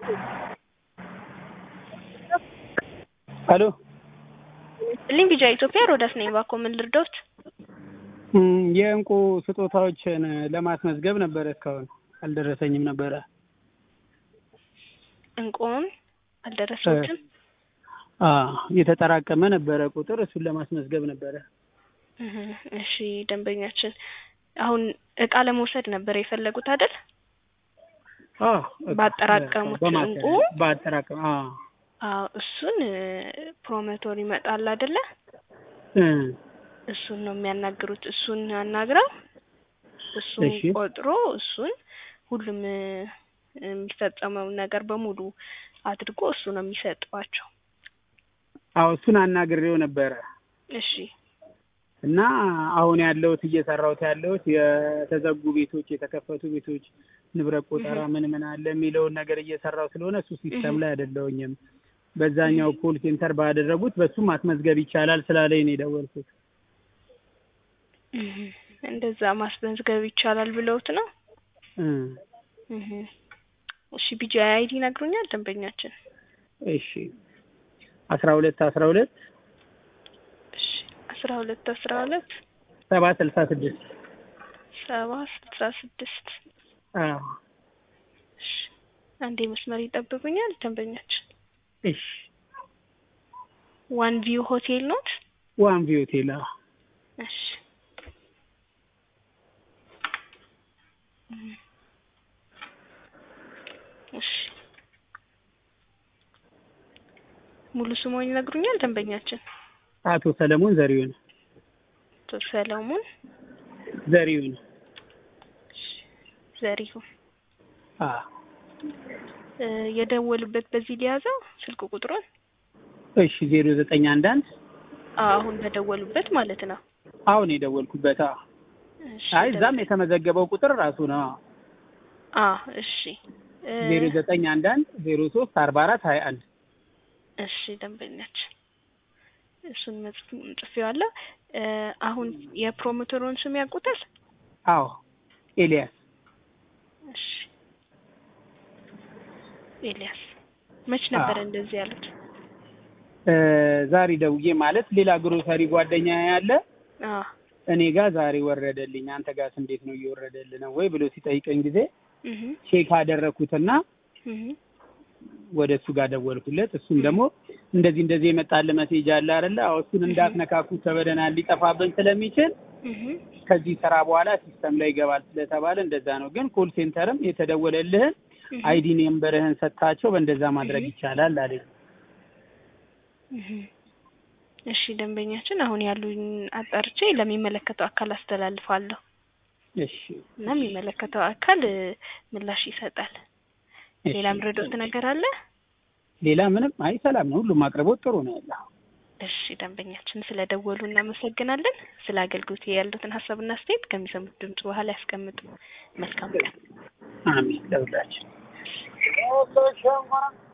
ሄሎ ልኝ ቢጃ ኢትዮጵያ ሮዳስ ነኝ። እባክዎ ምን ልርዳዎት? እም፣ የእንቁ ስጦታዎችን ለማስመዝገብ ነበረ እስካሁን አልደረሰኝም ነበረ። እንቁን አልደረሰዎትም? አ የተጠራቀመ ነበረ ቁጥር እሱን ለማስመዝገብ ነበረ። እህ፣ እሺ ደንበኛችን አሁን እቃ ለመውሰድ ነበር የፈለጉት አይደል? አዎ ባጠራቀሙት እንቁ? ባጠራቀም አዎ አዎ እሱን ፕሮሞተር ይመጣል አይደለ? እ እሱን ነው የሚያናግሩት። እሱን አናግረው እሱን እሺ። ቆጥሮ እሱን ሁሉም እ፣ የሚፈጸመውን ነገር በሙሉ አድርጎ እሱ ነው የሚሰጧቸው። አዎ እሱን አናግሬው ነበረ እሺ እና አሁን ያለሁት እየሰራሁት ያለሁት የተዘጉ ቤቶች፣ የተከፈቱ ቤቶች ንብረት ቆጠራ ምን ምን አለ የሚለውን ነገር እየሰራው ስለሆነ እሱ ሲስተም ላይ አይደለሁኝም። በዛኛው ኮል ሴንተር ባደረጉት በሱም ማስመዝገብ ይቻላል ስላለኝ ነው የደወልኩት። እህ፣ እንደዛ ማስመዝገብ ይቻላል ብለውት ነው። እ እህ፣ እሺ ቢጂ አይዲ ይነግሩኛል ደንበኛችን? እሺ አስራ ሁለት አስራ ሁለት እሺ አስራ ሁለት አስራ ሁለት ሰባ ስልሳ ስድስት ሰባ ስልሳ ስድስት አዎ እሺ አንዴ መስመር ይጠብቁኛል ደንበኛችን። እሺ ዋን ቪው ሆቴል ኖት? ዋን ቪው ሆቴል አዎ እሺ እም፣ እሺ ሙሉ ስሞን ይነግሩኛል ደንበኛችን? አቶ ሰለሞን ዘሪሁን አቶ ሰለሞን ዘሪሁን ዘሪሁን አዎ እ፣ የደወሉበት በዚህ ሊያዘው ስልክ ቁጥሩን? እሺ ዜሮ ዘጠኝ አንድ አንድ አዎ አሁን በደወሉበት ማለት ነው። አሁን የደወልኩበት አዎ እሺ አይ እዛም የተመዘገበው ቁጥር ራሱ ነው አ እሺ እ፣ ዜሮ ዘጠኝ አንድ አንድ ዜሮ ሶስት አርባ አራት ሀያ አንድ እሺ ደንበኛችን እሱን መጽፍ ጽፌዋለሁ። እ፣ አሁን የፕሮሞተሩን ስም ያውቁታል? አዎ ኤልያስ እሺ ኤልያስ መች ነበር አዎ። እንደዚህ ያሉት? እ፣ ዛሬ ደውዬ ማለት ሌላ ግሮሰሪ ጓደኛ ያለ አ እኔ ጋር ዛሬ ወረደልኝ አንተ ጋርስ እንዴት ነው እየወረደልህ ነው ወይ ብሎ ሲጠይቀኝ ጊዜ እህ ቼክ አደረኩትና እህ ወደ እሱ ጋር ደወልኩለት። እሱም ደግሞ እንደዚህ እንደዚህ የመጣልህ መሴጅ አለ አይደለ? አዎ እሱን እንዳትነካኩ ተበደናል ሊጠፋብን ስለሚችል እህ ከዚህ ስራ በኋላ ሲስተም ላይ ይገባል ስለተባለ እንደዛ ነው። ግን ኮል ሴንተርም የተደወለልህን እህ አይዲ ነምበርህን ሰጥታቸው በእንደዛ ማድረግ እህ ይቻላል አለኝ። እህ እሺ ደንበኛችን አሁን ያሉኝ አጣርቼ ለሚመለከተው አካል አስተላልፋለሁ እሺ እና የሚመለከተው አካል እ፣ ምላሽ ይሰጣል። እሺ። ሌላ ምረዶት ነገር አለ? ሌላ ምንም አይ ሰላም ነው። ሁሉም አቅርቦት ጥሩ ነው ያለው። እሺ ደንበኛችን ስለ ደወሉ እናመሰግናለን። ስለ አገልግሎት ያሉትን ሀሳብና አስተያየት ከሚሰሙት ድምጽ በኋላ ያስቀምጡ። መልካም ቀን። አሜን ለሁላችን።